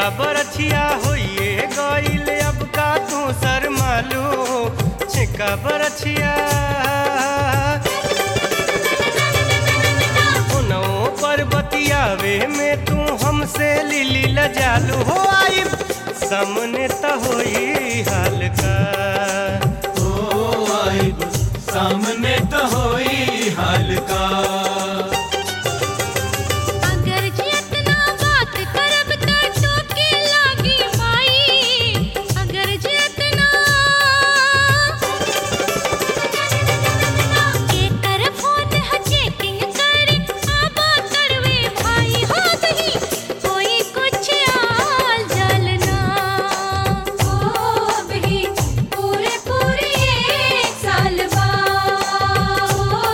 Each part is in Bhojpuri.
छेका बरछिया होइए गईल अब का तू सर मालू छेका बरछिया उनों पर बतियावे में तू हमसे लिली लजालू हो आई सामने त होई हाल का ओ आइब सामने तो होई हाल का अगर जितना बात करब त टोके लागी माई अगर जितना के कर फोन ह चेकिंग करे आबा करवे भाई हो दही कोई कुछ आल जलना ओ बही पूरे पूरे एक साल बाद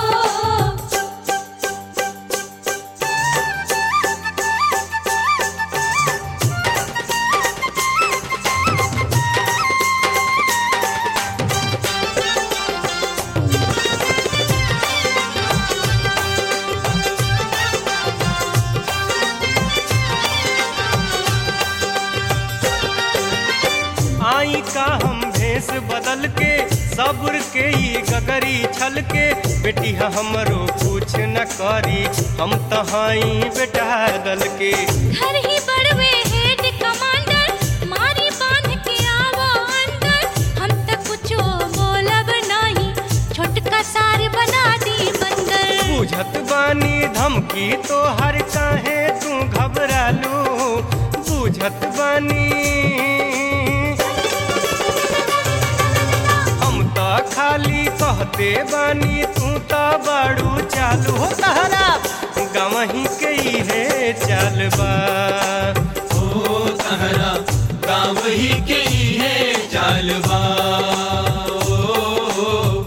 आई का हम भेष बदल के सब्र के ई गगरी छल के बेटी ह हमरो कुछ न करी हम तहाई बेटा दल के घर ही बड़वे हेड कमांडर मारी बांध के आवो अंदर हम त कुछो बोलब नाही छोटका सार बना दी बंदर बुझत बानी धमकी तो हर काहे तू घबरालू बुझत बानी हम त खाली कहते बानी तू त बड़ू चालू हो तहरा गवही के इहे चाल बा ओ तहरा गाँव ही के ही है चालबा ओ,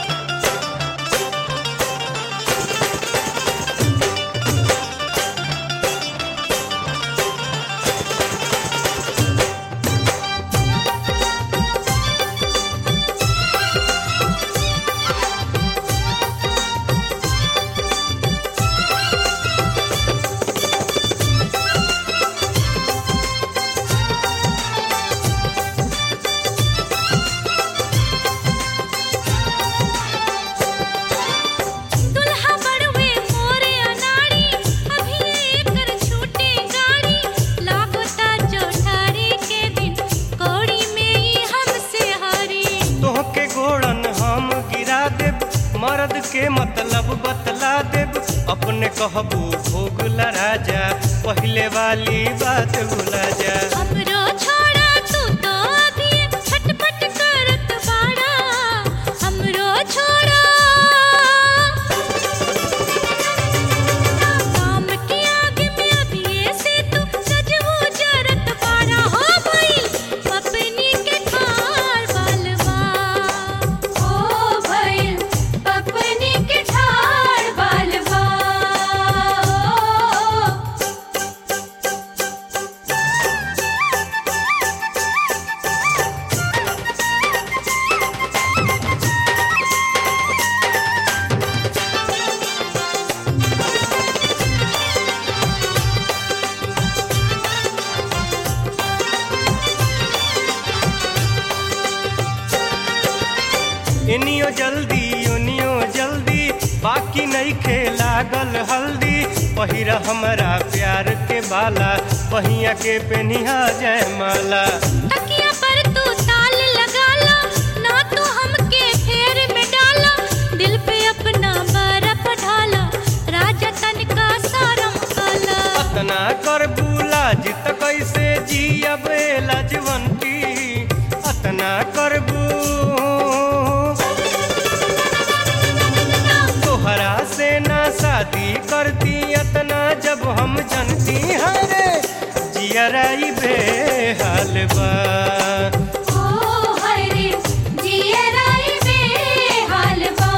दुल्हा बड़वे मोरे अनाड़ी अभी एकर छूटे गाड़ी लागोता चौठारी के दिन कौड़ी में ही हमसे हारी तोहके गोड़न हम गिरा देब मर्द के मतलब बतला देब अपने कहबू भोग राजा पहले वाली बात भुला जा हमरो छोड़ा तू तो अभी छटपट करत बाड़ा हमरो छोड़ा काम के आगे में अभी से तू सजवो जरत बाड़ा हो भाई पपनी के ठार बालवा ओ भाई पपनी के ठार बालवा इनियो जल्दी उनियो जल्दी बाकी नहीं खे लागल हल्दी पहिरा हमरा प्यार के बाला पहिया के पेनिहा जय माला तकिया पर तू ताल लगा ला ना तू हमके फेर में डाला दिल पे अपना बर्फ ढाला राजा तन का सारम काला अतना कर बुला जित कैसे जियब लजवंती अतना करबू तोहरा से ना शादी करती अतना जब हम जनती हरे जियराई बेहाल बा ओ हाय रे जिया राई बेहाल बा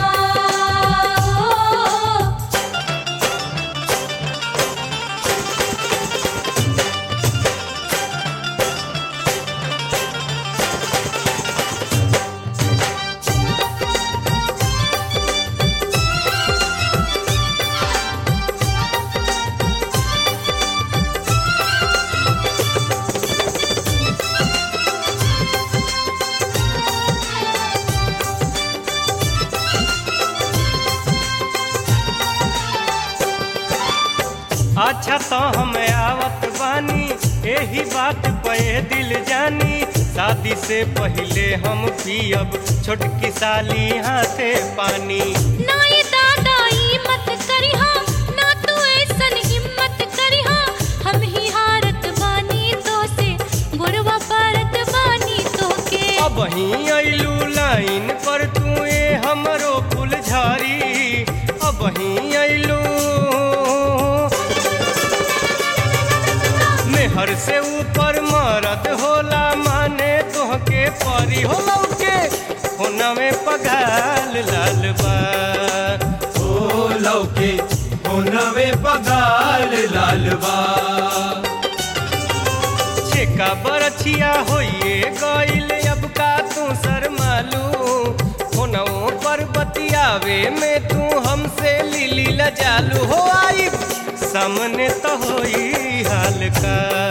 अच्छा तो हम आवत बानी यही बात पे दिल जानी शादी से पहले हम पियब छोटकी साली हाथे पानी ना ये दादा ई मत करिहा ना तू ऐसन हिम्मत करिहा हम ही हारत बानी तो से गुरवा परत बानी तो के अब ही अइलू लाइन पर तू ए हमरो फुलझारी अब ही अइलू मेहर से ऊपर मरद होला माने तोहके परी होला के होना में पगाल लाल बा ओ लौके ओ नवे पगाल लालबा छेका बरछिया होइए गइल अब का तू शर्मालू होनौ पर बतियावे में तू हमसे लिली लजालू हो आई सामने तो होई हाल का